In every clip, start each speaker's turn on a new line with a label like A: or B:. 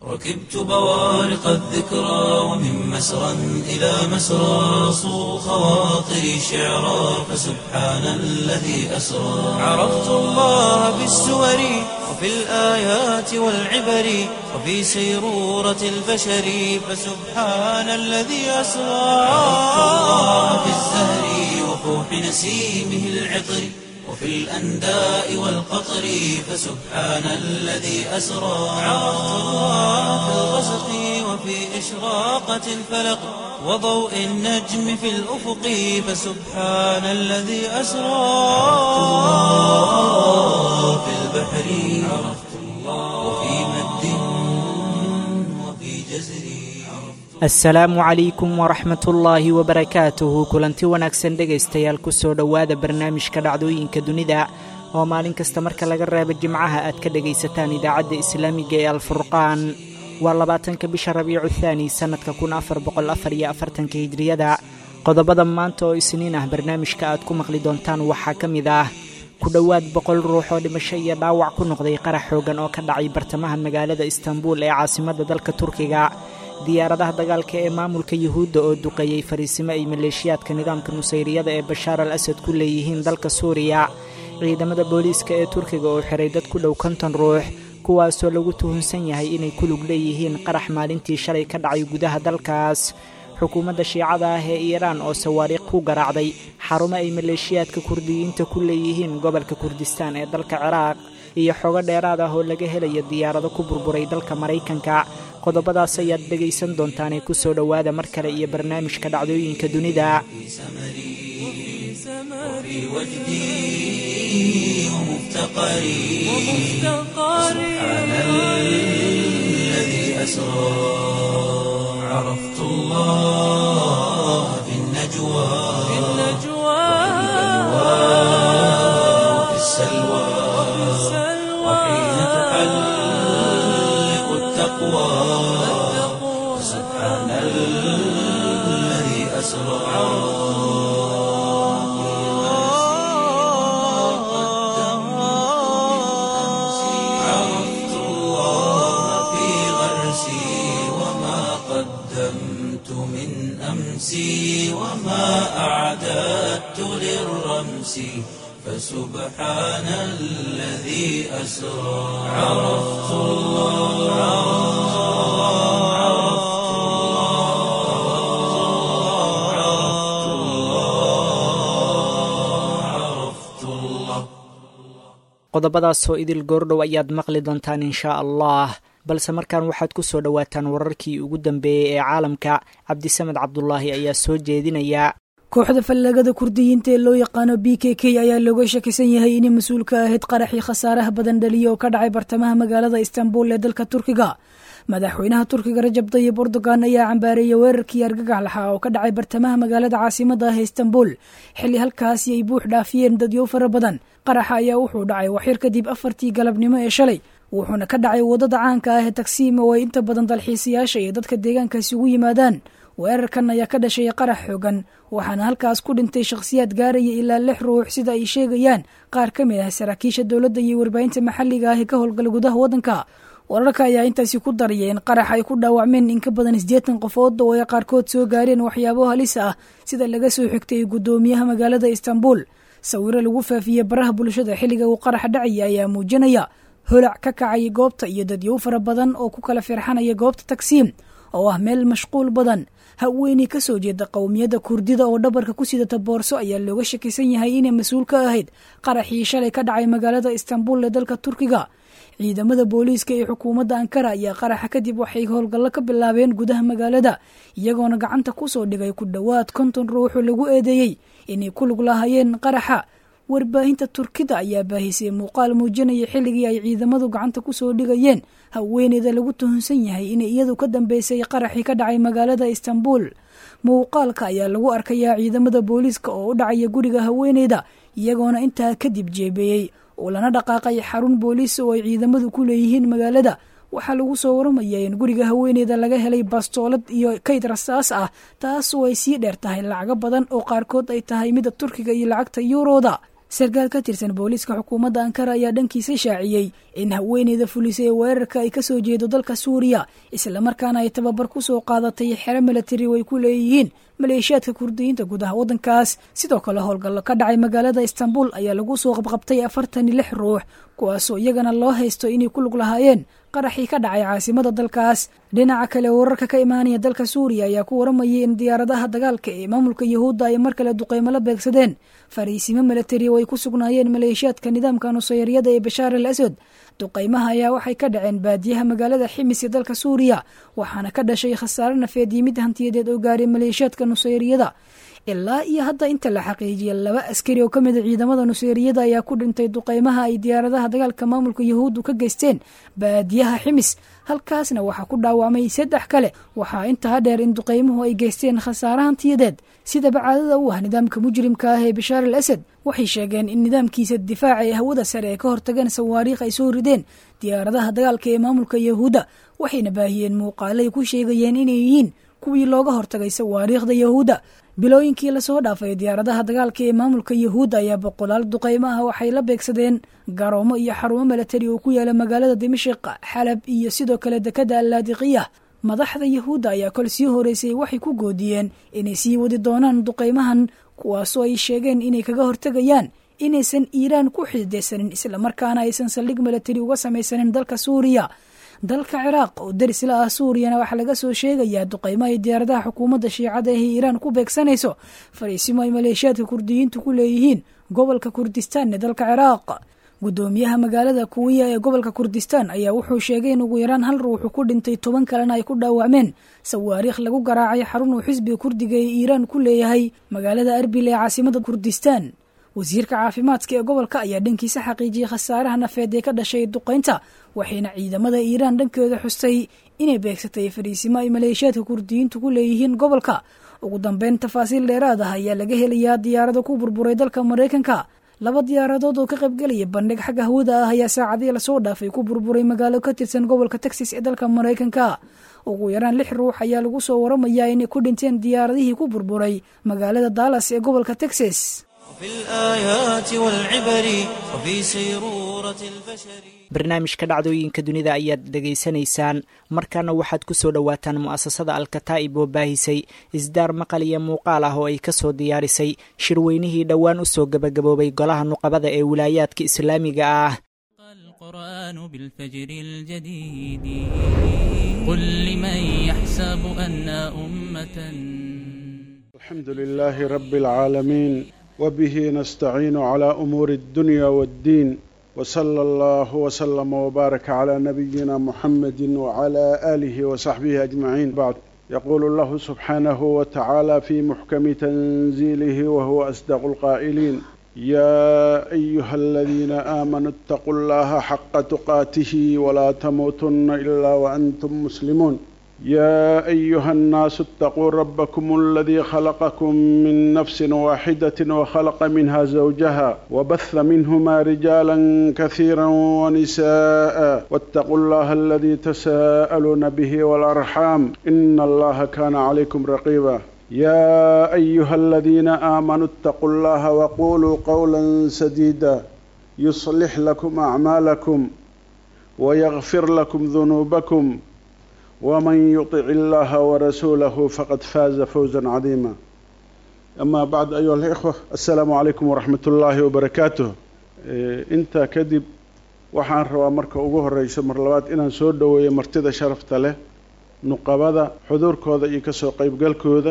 A: ركبت بوارق الذكرى ومن مسرى إلى مسرى صو خواطري شعرا فسبحان الذي أسرى عرفت الله بالسور وفي الآيات والعبر وفي سيرورة البشر فسبحان الذي أسرى عرفت الله بالزهر وفوح نسيمه العطر وفي الأنداء والقطر فسبحان الذي أسرى عرفت الله في الغسق وفي إشراقة الفلق وضوء النجم في الأفق فسبحان الذي أسرى الله في البحر عرفت الله وفي مد وفي جزر
B: asalaamu calaykum waraxmat ullaahi wabarakaatuhu kulanti wanaagsan dhegaystayaal kusoo dhowaada barnaamijka dhacdooyinka dunida oo maalin kasta marka laga reebo jimcaha aad ka dhegaysataan idaacadda islaamiga ee alfurqaan waa labaatanka bisha rabiicu thaani sannadka kun afar boqol afar iyo afartanka hijriyada qodobada maanta oo isniin ah barnaamijka aad ku maqli doontaan waxaa ka mid ah ku dhowaad boqol ruux oo dhimasho iyo dhaawac ku noqday qarax xoogan oo ka dhacay bartamaha magaalada istanbul ee caasimadda dalka turkiga diyaaradaha dagaalka ee maamulka yuhuudda oo duqeeyey fariisimo ay maleeshiyaadka nidaamka nusayriyada ee bashaar al asad ku leeyihiin dalka suuriya ciidamada booliiska ee turkiga oo xiray dad ku dhow konton ruux kuwaasoo lagu tuhunsan yahay inay ku lug leeyihiin qarax maalintii shalay ka dhacay gudaha dalkaas xukuumadda shiicada ah ee iiraan oo sawaariikh ku garaacday xarumo ay maleeshiyaadka kurdiyiinta ku leeyihiin gobolka kurdistaan ee dalka ciraaq iyo xogo dheeraad ah oo laga helayo diyaarado ku burburay dalka maraykanka qodobadaas ayaad dhegaysan doontaanee kusoo dhowaada mar kale iyo barnaamijka dhacdooyinka dunida
A: وفي وجدي ومفتقري سبحان الذي أسرى عرفت الله في النجوى وفي السلوى وحين تحلق التقوى سبحان الذي أسرى عرفت الله في غرسي وما قدمت من أمسي وما أعددت للرمس فسبحان الذي أسرى عرفت الله عرفت الله عرفت الله
B: qodobadaasoo idil goordhow ayaad maqli doontaan inshaa allah balse markaan waxaad ku soo dhowaataan wararkii ugu dambeeyey ee caalamka cabdisamed cabdulaahi ayaa soo jeedinaya
C: kooxda fallagada kurdiyiinta ee loo yaqaano b k k ayaa looga shakisan yahay inay mas-uul ka ahayd qaraxii khasaaraha badan dhaliya oo ka dhacay bartamaha magaalada istanbul ee dalka turkiga madaxweynaha turkiga rajab tayib erdogan ayaa cambaareeyey weerarkii argagax lahaa oo ka dhacay bartamaha magaalada caasimada ah ee istanbul xilli halkaasi ay buux dhaafiyeen dadyow fara badan qaraxa ayaa wuxuu dhacay waxyar kadib afartii galabnimo ee shalay wuxuuna ka dhacay waddada caanka ah ee tagsiim oo ay inta badan dalxiisayaasha iyo dadka deegaankaasi ugu yimaadaan weerarkan ayaa ka dhashay qarax xoogan waxaana halkaas ku dhintay shakhsiyaad gaaraya ilaa lix ruux sida ay sheegayaan qaar ka mid ah saraakiisha dowladda iyo warbaahinta maxalliga ah ee ka howlgala gudaha waddanka wararka ayaa intaasi ku daraya in qarax ay ku dhaawacmeen in ka badan siddeetan qofood oo ay qaarkood soo gaareen waxyaabo halis ah sida laga soo xigtay guddoomiyaha magaalada istanbul sawiro lagu faafiyey baraha bulshada xilliga uu qarax dhacaya ayaa muujinaya holac ka kacay goobta iyo dadyow fara badan oo ku kala firxanaya goobta tagsiim oo ah meel mashquul badan haweeney ka soo jeeda qowmiyadda kurdida oo dhabarka ku sidata boorso ayaa looga shakisan yahay inay mas-uul ka ahayd qaraxii shalay ka dhacay magaalada istanbul ee dalka turkiga ciidamada booliiska ee xukuumadda ankara ayaa qaraxa kadib waxay howlgallo ka bilaabeen gudaha magaalada iyagoona gacanta kusoo dhigay ku dhowaad konton ruuxoo lagu eedeeyey inay ku lug lahaayeen qaraxa warbaahinta turkida ayaa baahisay muuqaal muujinaya xilligii ay ciidamadu gacanta kusoo dhigayeen haweeneyda lagu tuhunsan yahay inay iyadu ka dambeysay qaraxii ka dhacay magaalada istanbul muuqaalka ayaa lagu arkayaa ciidamada booliiska oo u dhacaya guriga haweeneyda iyagoona intaa kadib jeebeeyey oo lana dhaqaaqay xarun booliis oo ay ciidamadu ku leeyihiin magaalada waxaa lagu soo waramayaa in guriga haweeneyda laga helay bastoolad iyo kayd rasaas ah taas oo ay sii dheer tahay lacago badan oo qaarkood ay tahay midda turkiga iyo lacagta yuurooda sarkaal ka tirsan booliiska xukuumadda ankara ayaa dhankiisa shaaciyey in haweeneyda fulisay ee weerarka ay kasoo jeedo dalka suuriya islamarkaana ay tababar ku soo qaadatay xero milatari oo ay ku leeyihiin maleeshiyaadka kurdiyiinta gudaha waddankaas sidoo kale howlgallo ka dhacay magaalada istanbul ayaa lagu soo qabqabtay afartan iyo lix ruux kuwaasoo iyagana loo haysto inay ku lug lahaayeen qaraxii ka dhacay caasimada dalkaas dhinaca kale wararka ka imaanaya dalka suuriya ayaa ku waramayay in diyaaradaha dagaalka ee maamulka yuhuudda ay mar kale duqeymo la beegsadeen fariisimo milatari oo ay ku sugnaayeen maleeshiyaadka nidaamka nusayriyada ee bashaar al asad duqeymaha ayaa waxay ka dhaceen baadiyaha magaalada ximis ee dalka suuriya waxaana ka dhashay khasaare nafeed iyo mid hantiyadeed oo gaaray maleeshiyaadka nusayriyada ilaa iyo hadda inta la xaqiijiyay laba askari oo ka mid a ciidamada nuseyriyada ayaa ku dhintay duqeymaha ay diyaaradaha dagaalka maamulka yuhuuddu ka geysteen baadiyaha ximis halkaasna waxaa ku dhaawacmay saddex kale waxaa intaa dheer in duqeymuhu ay geysteen khasaare hantiyadeed sidaba caadada u ah nidaamka mujrimka ah ee bashaar al asad waxay sheegeen in nidaamkiisa difaaca ee hawada sare ee ka hortageen sawaariikh ay soo rideen diyaaradaha dagaalka ee maamulka yuhuudda waxayna baahiyeen muuqaalay ku sheegayeen inay yihiin kuwii looga hortagay sawaariikhda yahuudda bilooyinkii lasoo dhaafay diyaaradaha dagaalka ee maamulka yuhuudda ayaa boqolaal duqeymo ah waxay la beegsadeen garoomo iyo xarumo milatari oo ku yaala magaalada dimashiq xalab iyo sidoo kale dekada allaadiqiya madaxda yuhuudda ayaa kol sii horeysay waxay ku goodiyeen inay sii wadi doonaan duqeymahan kuwaasoo ay sheegeen inay kaga hortegayaan inaysan iiraan ku xidideysanin islamarkaana aysan saldhig milatari uga samaysanin dalka suuriya dalka ciraaq oo daris la ah suuriyana waxaa laga soo sheegayaa duqeymo ay diyaaradaha xukuumadda shiicada ee iiraan ku beegsanayso fariisimo ay maleeshiyaadka kurdiyiintu ku leeyihiin gobolka kurdistaan ee dalka ciraaq guddoomiyaha magaalada kuwiya ee gobolka kurdistaan ayaa wuxuu sheegay in ugu yaraan hal ruuxu ku dhintay toban kalena ay ku dhaawacmeen sawaariikh lagu garaacay xarun uu xisbiga kurdiga ee iiraan ku leeyahay magaalada arbil ee caasimada kurdistaan wasiirka caafimaadka ee gobolka ayaa dhankiisa xaqiijiyey khasaaraha nafeed ee ka dhashay duqeynta waxayna ciidamada iiraan dhankooda xustay inay beegsatay fariisimo ay maleeshiyaadka kurdiyiintu ku leeyihiin gobolka ugu dambeyn tafaasiil dheeraad ah ayaa laga helayaa diyaarado ku burburay dalka maraykanka laba diyaaradood oo ka qaybgelaya bandhig xagga hawada ah ayaa saacadii lasoo dhaafay ku burburay magaalo ka tirsan gobolka texas ee dalka maraykanka ugu yaraan lix ruux ayaa lagu soo waramayaa inay ku dhinteen diyaaradihii ku burburay magaalada dallas ee gobolka texas
A: وفي الآيات والعبر وفي سيرورة البشر
B: barnaamijka dhacdooyinka dunida ayaad dhegaysanaysaan markaana waxaad ku soo dhowaataan mu'asasada alkataa'ib oo baahisay isdaar maqal iyo muuqaal ah oo ay ka soo diyaarisay shirweynihii dhowaan u soo gebagaboobay golaha nuqabada ee wilaayaadka islaamiga ah
D: القرآن بالفجر الجديد قل لمن يحسب أن أمة
E: الحمد لله رب العالمين وبه نستعين على أمور الدنيا والدين وصلى الله وسلم وبارك على نبينا محمد وعلى آله وصحبه أجمعين بعد يقول الله سبحانه وتعالى في محكم تنزيله وهو أصدق القائلين يا أيها الذين آمنوا اتقوا الله حق تقاته ولا تموتن إلا وأنتم مسلمون يا أيها الناس اتقوا ربكم الذي خلقكم من نفس واحدة وخلق منها زوجها وبث منهما رجالا كثيرا ونساء واتقوا الله الذي تساءلون به والأرحام إن الله كان عليكم رقيبا يا أيها الذين آمنوا اتقوا الله وقولوا قولا سديدا يصلح لكم أعمالكم ويغفر لكم ذنوبكم ومن يطع الله ورسوله فقد فاز فوزا عظيما أما بعد أيها الإخوة السلام عليكم ورحمة الله وبركاته intaa kadib waxaan rabaa marka ugu horeyso mar labaad inaan soo dhoweeyo martida sharafta leh nuqabada xuduurkooda iyo kasoo qeybgalkooda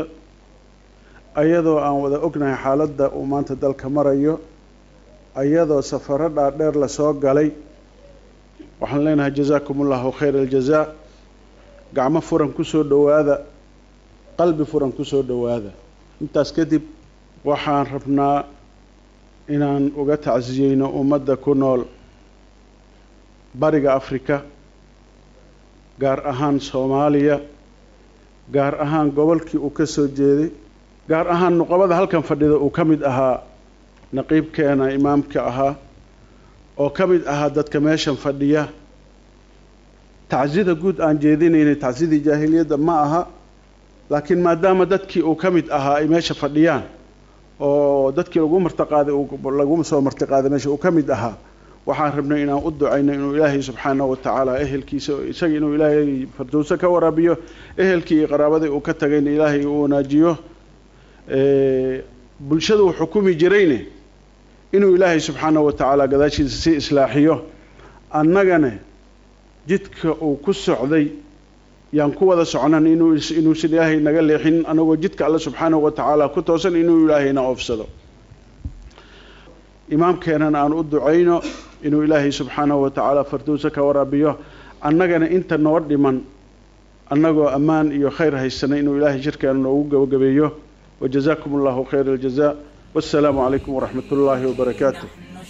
E: ayadoo aan wada ognahay xaaladda uu maanta dalka marayo ayadoo safaro dhaadheer lasoo galay waxaan leenahay jazaakum ullahu khayra aljazaa gacmo furan kusoo dhowaada qalbi furan kusoo dhowaada intaas kadib waxaan rabnaa inaan uga tacsiyeyno ummadda ku nool bariga afrika gaar ahaan soomaaliya gaar ahaan gobolkii uu ka soo jeeday gaar ahaan nuqabada halkan fadhida uu ka mid ahaa naqiibkeena imaamka ahaa oo ka mid ahaa dadka meeshan fadhiya tacsida guud aan jeedinaynay tacsidii jaahiliyadda ma aha laakiin maadaama dadkii uu ka mid ahaa ay meesha fadhiyaan oo dadkii lagu martiqaaday lagu soo martiqaaday meesha uu ka mid ahaa waxaan rabnay inaan u ducayno inuu ilaahay subxaanahu wa tacaala ehelkiisa isaga inuu ilaahay fardowso ka waraabiyo ehelkii iyo qaraabadii uu ka tagayna ilaahay uu wanaajiyo bulshada uu xukumi jirayne inuu ilaahay subxaanahu wa tacaala gadaashiisa sii islaaxiyo annagana jidka uu ku socday yaan ku wada socnan inuu inuusan ilaahay naga leexin anagoo jidka alle subxaanahu wa tacaala ku toosan inuu ilaahayna oofsado imaamkeenana aan u ducayno inuu ilaahay subxaanahu wa tacaala fardowsa ka waraabiyo annagana inta noo dhiman annagoo ammaan iyo khayr haysanay inuu ilaahay shirkeena noogu gabagabeeyo wajazakum allahu khayra aljaza wassalaamu calaykum waraxmat ullaahi wabarakaatu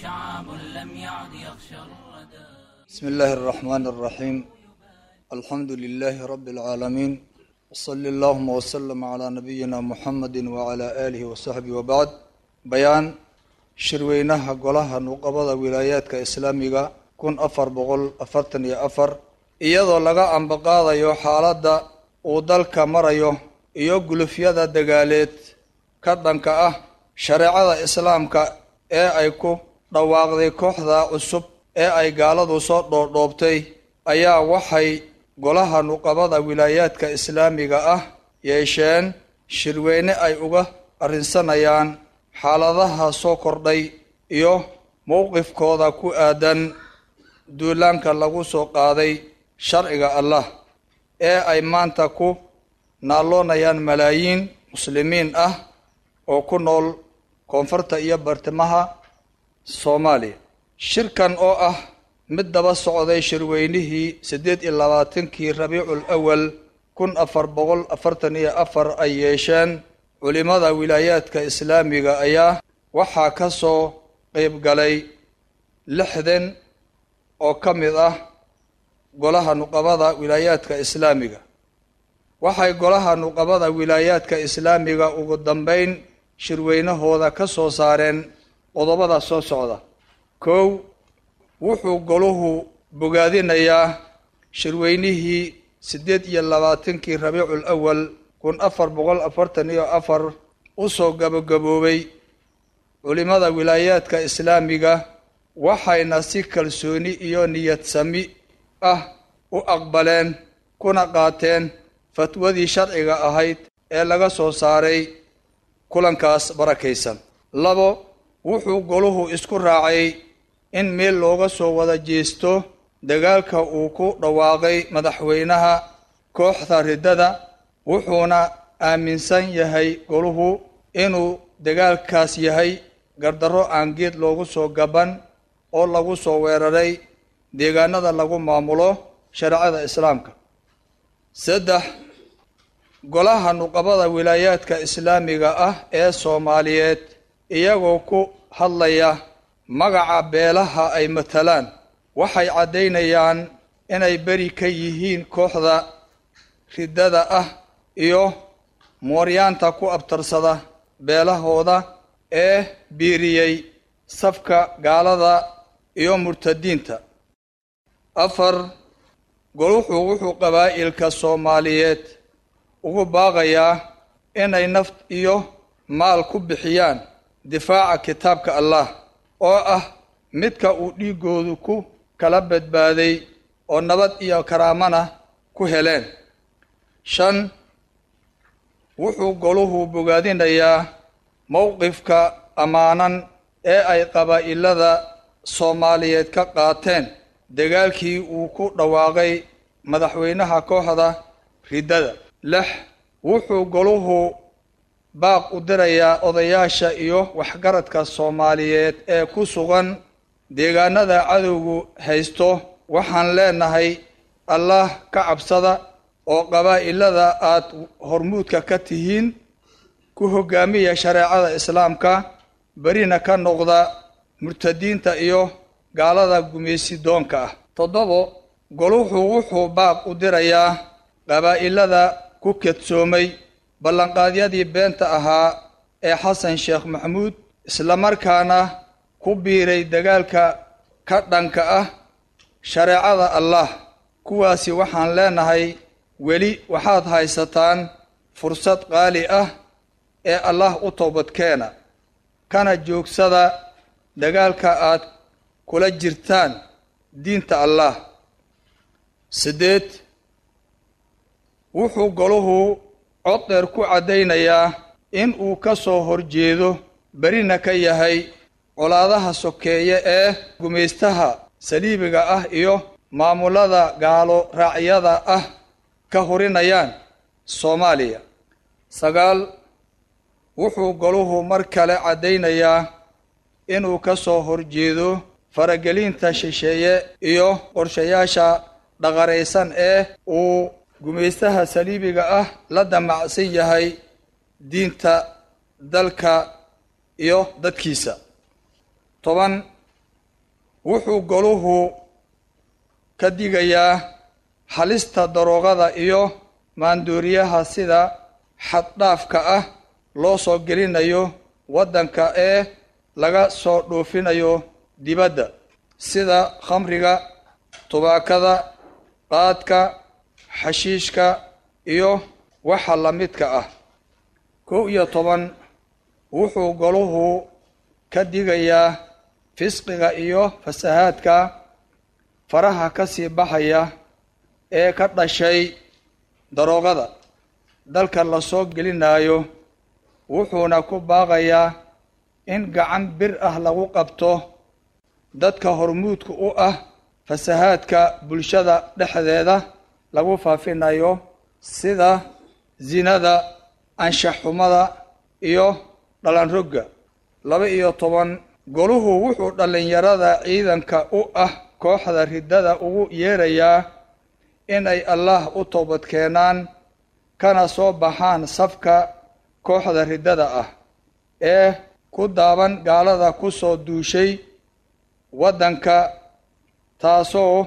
F: بسم الله الرحمن الرحيم الحمد لله رب العالمين وصلى اللهم وسلم على نبينا محمد وعلى آله وصحبه وبعد بيان shirweynaha golaha nuqabada wilaayaadka islaamiga kun afar boqol afartan iyo afar iyadoo laga ambaqaadayo xaaladda uu dalka marayo iyo gulufyada dagaaleed ka dhanka ah shareecada islaamka ee ay ku dhawaaqday kooxda cusub ee ay gaaladu soo dhoodhoobtay ayaa waxay golaha nuqabada wilaayaadka islaamiga ah yeesheen shirweyne ay uga arrinsanayaan xaaladaha soo kordhay iyo mowqifkooda ku aadan duulaanka lagu soo qaaday sharciga allah ee ay maanta ku naalloonayaan malaayiin muslimiin ah oo ku nool koonfurta iyo bartimaha soomaaliya shirkan oo ah mid daba socday shirweynihii siddeed iyo labaatankii rabiicul awal kun afar boqol afartan iyo afar ay yeesheen culimada wilaayaadka islaamiga ayaa waxaa ka soo qeyb galay lixdan oo ka mid ah golaha nuqabada wilaayaadka islaamiga waxay golaha nuqabada wilaayaadka islaamiga ugu dambeyn shirweynahooda ka soo saareen qodobada soo socda kow wuxuu goluhu bogaadinayaa shirweynihii siddeed iyo labaatankii rabiicul awal kun afar boqol afartan iyo afar usoo gabagaboobay culimada wilaayaadka islaamiga waxayna si kalsooni iyo niyad sami ah u aqbaleen kuna qaateen fatwadii sharciga ahayd ee laga soo saaray kulankaas barakaysan labo wuxuu goluhu isku raacay in meel looga soo wada jeesto dagaalka uu ku dhawaaqay madaxweynaha kooxda riddada wuxuuna aaminsan yahay goluhu inuu dagaalkaas yahay gardarro aan geed loogu soo gaban oo lagu soo weeraray deegaanada lagu maamulo shareecada islaamka saddex golaha nuqabada wilaayaadka islaamiga ah ee soomaaliyeed iyagoo ku hadlaya magaca beelaha ay matalaan waxay caddaynayaan inay beri ka yihiin kooxda riddada ah iyo mooryaanta ku abtarsada beelahooda ee biiriyey safka gaalada iyo murtadiinta afar goluxu wuxuu qabaa'ilka soomaaliyeed ugu baaqayaa inay naf iyo maal ku bixiyaan difaaca kitaabka allah oo ah midka uu dhiiggoodu ku kala badbaaday oo nabad iyo karaamana ku heleen shan wuxuu goluhu bogaadinayaa mowqifka ammaanan ee ay qabaa'ilada soomaaliyeed ka qaateen dagaalkii uu ku dhawaaqay madaxweynaha kooxda riddada lix wuxuu goluhu baaq u dirayaa odayaasha iyo waxgaradka soomaaliyeed ee ku sugan deegaanada cadowgu haysto waxaan leenahay allah ka cabsada oo qabaa'ilada aad hormuudka ka tihiin ku hogaamiya shareecada islaamka berina ka noqda murtadiinta iyo gaalada gumaysidoonka ah toddobo goluhu wuxuu baaq u dirayaa qabaa'ilada ku kedsoomay ballanqaadyadii beenta ahaa ee xasan sheekh maxamuud islamarkaana ku biiray dagaalka ka dhanka ah shareecada allah kuwaasi waxaan leenahay weli waxaad haysataan fursad qaali ah ee allah u toobadkeena kana joogsada dagaalka aad kula jirtaan diinta allah siddeed wuxuu goluhu cod dheer ku caddaynayaa in uu ka soo horjeedo berina ka yahay colaadaha sokeeye ee gumaystaha saliibiga ah iyo maamulada gaalo raacyada ah ka horinayaan soomaaliya sagaal wuxuu goluhu mar kale caddaynayaa inuu ka soo horjeedo faragelinta shisheeye iyo qorshayaasha dhaqaraysan ee uu gumaystaha saliibiga ah la damacsan yahay diinta dalka iyo dadkiisa toban wuxuu goluhu ka digayaa halista daroogada iyo maandooriyaha sida xaddhaafka ah loo soo gelinayo waddanka ee laga soo dhoofinayo dibadda sida khamriga tubaakada qaadka xashiishka iyo waxa la midka ah kow iyo toban wuxuu goluhu ka digayaa fisqiga iyo fasahaadka faraha ka sii baxaya ee ka dhashay daroogada dalka lasoo gelinayo wuxuuna ku baaqayaa in gacan bir ah lagu qabto dadka hormuudka u ah fasahaadka bulshada dhexdeeda lagu faafinayo sida zinada anshaxxumada iyo dhalanrogga laba iyo toban goluhu wuxuu dhallinyarada ciidanka u ah kooxda riddada ugu yeerayaa inay allah u toobad keenaan kana soo baxaan safka kooxda riddada ah ee ku daaban gaalada ku soo duushay waddanka taasoo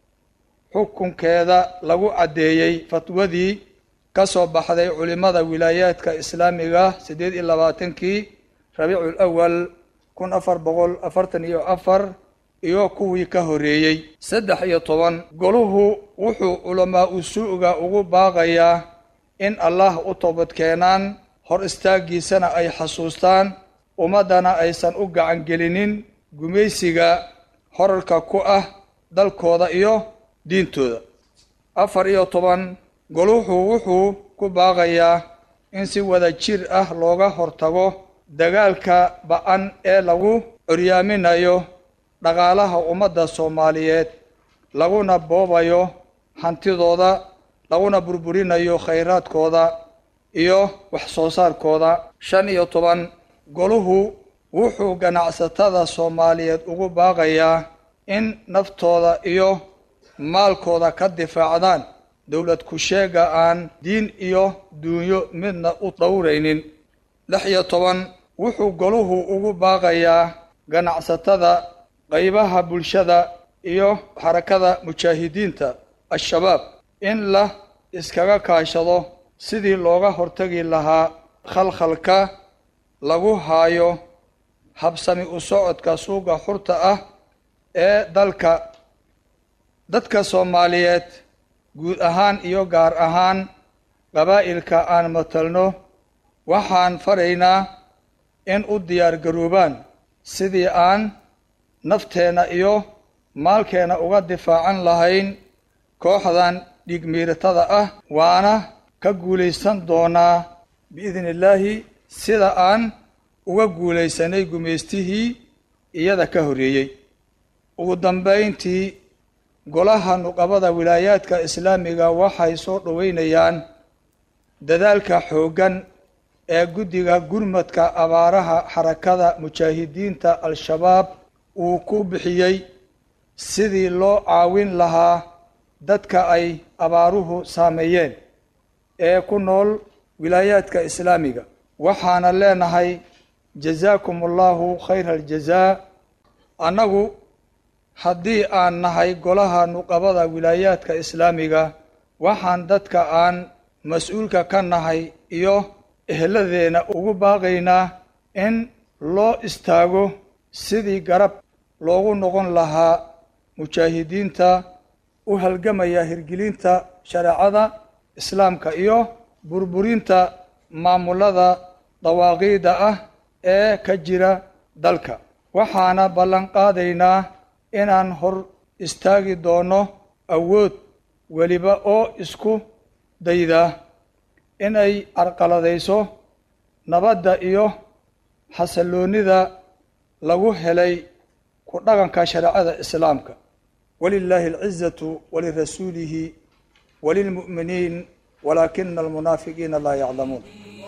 F: xukunkeeda lagu caddeeyey fatwadii ka soo baxday culimmada wilaayaadka islaamiga siddeed iyo labaatankii rabiicul awal kun afar boqol afartan iyo afar iyo kuwii ka horreeyey saddex iyo toban goluhu wuxuu culamaa usuuga ugu baaqayaa in allah u toobad keenaan hor istaaggiisana ay xasuustaan ummaddana aysan u gacangelinin gumaysiga horarka ku ah dalkooda iyo diintooda afar iyo toban goluhu wuxuu ku baaqayaa in si wada jir ah looga hortago dagaalka ba-an ee lagu curyaaminayo dhaqaalaha ummadda soomaaliyeed laguna boobayo hantidooda laguna burburinayo khayraadkooda iyo wax soo saarkooda shan iyo toban goluhu wuxuu ganacsatada soomaaliyeed ugu baaqayaa in naftooda iyo maalkooda ka difaacdaan dowlad ku-sheega aan diin iyo duunyo midna u dhowraynin lix iyo toban wuxuu goluhu ugu baaqayaa ganacsatada qaybaha bulshada iyo xarakada mujaahidiinta al-shabaab in la iskaga kaashado sidii looga hortagi lahaa khalkhalka lagu haayo habsami u socodka suuqa xurta ah ee dalka dadka soomaaliyeed guud ahaan iyo gaar ahaan qabaa'ilka aan matalno waxaan faraynaa in u diyaar garoobaan sidii aan nafteenna iyo maalkeenna uga difaacan lahayn kooxdan dhigmiiratada ah waana ka guulaysan doonaa biidni illaahi sida aan uga guulaysanay gumaystihii iyada ka horreeyey ugu dambayntii golaha nuqabada wilaayaadka islaamiga waxay soo dhoweynayaan dadaalka xooggan ee guddiga gurmadka abaaraha xarakada mujaahidiinta al-shabaab uu ku bixiyey sidii loo caawin lahaa dadka ay abaaruhu saameeyeen ee ku nool wilaayaadka islaamiga waxaana leenahay jazaakum allahu khayra aljazaa annagu haddii aan nahay golaha nuqabada wilaayaadka islaamiga waxaan dadka aan mas-uulka ka nahay iyo ehladeenna ugu baaqaynaa in loo istaago sidii garab loogu noqon lahaa mujaahidiinta u halgamaya hirgelinta shareecada islaamka iyo burburinta maamulada dawaaqiida ah ee ka jira dalka waxaana ballan qaadaynaa inaan hor istaagi doono awood weliba oo isku dayda inay carqaladayso nabadda iyo xasalloonida lagu helay ku dhaqanka shareecada islaamka walilaahi alcizatu walirasuulihi walilmu'miniin walaakina almunaafiqiina laa yaclamuun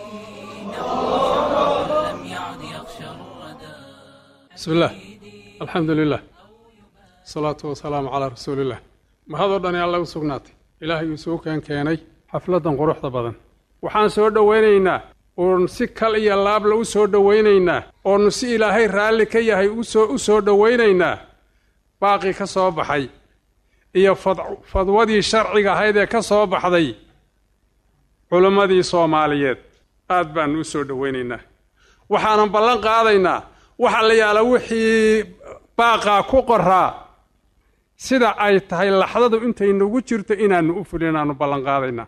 G: bismi illaah alxamdu lilah asalaatu wasalaamu calaa rasuuliillah mahadoo dhani alla u sugnaatay ilaahay uu suu keen keenay xafladdan quruxda badan waxaan soo dhowaynaynaa oon si kal iyo laabla u soo dhowaynaynaa oonu si ilaahay raalli ka yahay usoo u soo dhowaynaynaa baaqii ka soo baxay iyo fadwadii sharciga ahayd ee ka soo baxday culimmadii soomaaliyeed aad baanu u soo dhowaynaynaa waxaanan ballan qaadaynaa waxa la yaala wixii baaqaa ku qoraa sida ay tahay laxdadu intay nagu jirto inaannu u fulin aanu ballan qaadaynaa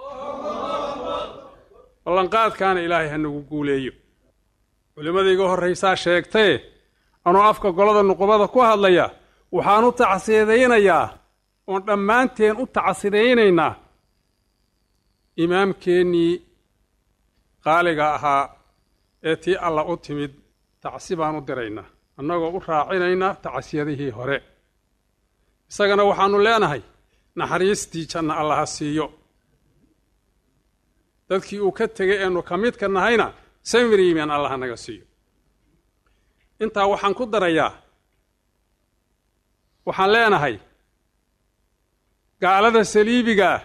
G: ballanqaadkaana ilaahay ha nagu guuleeyo culimmada iga horraysaa sheegtee anuu afka golada nuqubada ku hadlaya waxaan u tacsidaynayaa oon dhammaanteen u tacsidaynaynaa imaamkeennii qaaliga ahaa ee tii alla u timid tacsi baan u diraynaa annagoo u raacinaynaa tacsiyadihii hore isagana waxaannu leenahay naxariistii janna allaha siiyo dadkii uu ka tegay eenu ka midka nahayna samir yimaan allaha naga siiyo intaa waxaan ku darayaa waxaan leenahay gaalada saliibigaah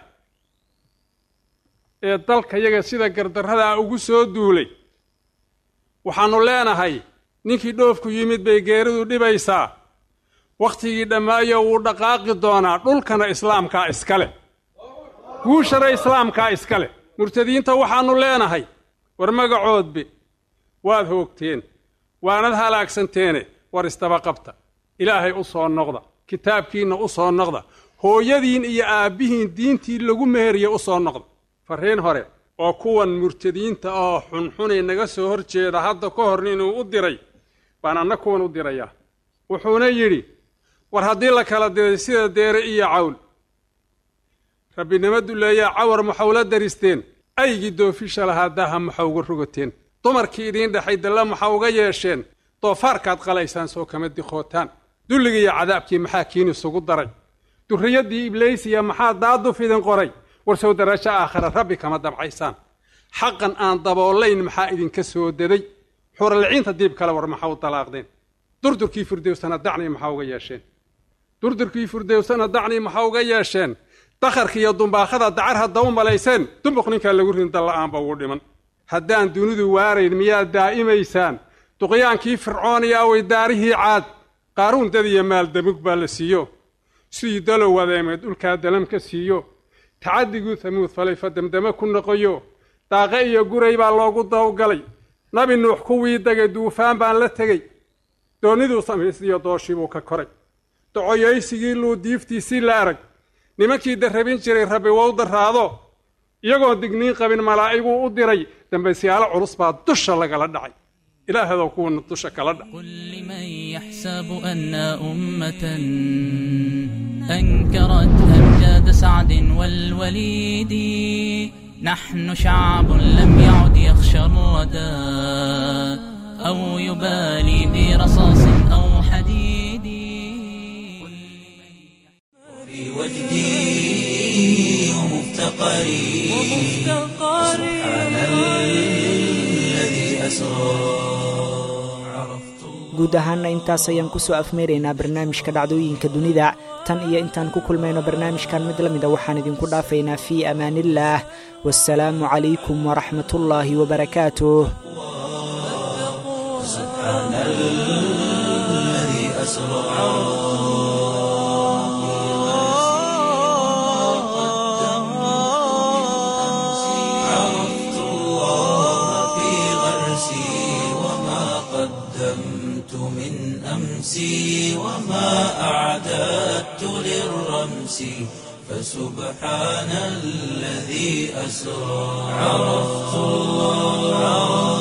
G: ee dalka yaga sida gardarradaa ugu soo duulay waxaannu leenahay ninkii dhoofku yimid bay geeridu dhibaysaa wakhtigii dhammaayo wuu dhaqaaqi doonaa dhulkana islaamkaa iska leh guushana islaamkaa iska leh murtadiinta waxaannu leenahay war magacoodbe waad hoogteen waanad halaagsanteene war isdaba qabta ilaahay u soo noqda kitaabkiinna u soo noqda hooyadiin iyo aabbihiin diintii lagu meheriye u soo noqda farriin hore oo kuwan murtadiinta oo xunxunay naga soo hor jeeda hadda ka hor inuu u diray baan anna kuwan u dirayaa wuxuuna yidhi war haddii la kala diray sida deere iyo cawl rabbinimo duleeyaa cawar maxawla daristeen aygii doofisha lahaa daaha maxa uga rogateen dumarkii idiin dhexay dalla maxa uga yeesheen doofaarkaad qalaysaan soo kama diqootaan dulligii iyo cadaabkii maxaa kiin isugu daray durriyaddii ibliisiya maxaa daaduf idin qoray warsow darajo aakhara rabbi kama dabcaysaan xaqan aan daboolayn maxaa idinka soo daday xuralciinta diib kale war maxaa u dalaaqdeen durdurkii firdowsana dacnii maxaa uga yeesheen durdurkii firdowsana dacnii maxaa uga yeesheen dakharka iyo dumbaakhada dacar hadda u malayseen dumbuq ninkaa lagu rin dalla'aanba ugu dhiman haddaan dunidu waarayn miyaad daa'imaysaan duqyaankii fircooniya way daarihii caad qaaruun dad iyo maal damug baa la siiyo sidii dalow wadeemeed dhulkaa dalam ka siiyo tacadiguu hamuud falay fa damdame ku noqoyo daaqe iyo guray baa loogu dawgalay nabi nuux kuwii degay duufaan baan la tegey doonniduu samaystiyo dooshii buu ka koray docoyaysigii luu diiftiisii la arag nimankii darrabin jiray rabbi wou darraado iyagoon digniin qabin malaa'iguu u diray dambaysyaalo culus baa dusha lagala dhacay ilaahadoo kuwana dusha kala dhac
D: قل لمن يحسب أن أمة أنكرت أمجاد سعد والوليد نحن شعب لم يعد يخشى الردى أو يبالي برصاص أو حديد
A: في وجدي ومفتقري سبحان الذي أسرى عرفت
B: guud ahaanna intaas ayaan kusoo afmeeraynaa barnaamijka dhacdooyinka dunida tan iyo intaan ku kulmayno barnaamijkan mid la mida waxaan idinku dhaafaynaa fii amaaniillaah wasalaamu calaykum waraxmatullaahi wabarakaatuh
A: سبحان الذي أسرى عرفت الله في غرسي وما قدمت من أمسي وما أعددت للرمس فسبحان الذي أسرى عرفت الله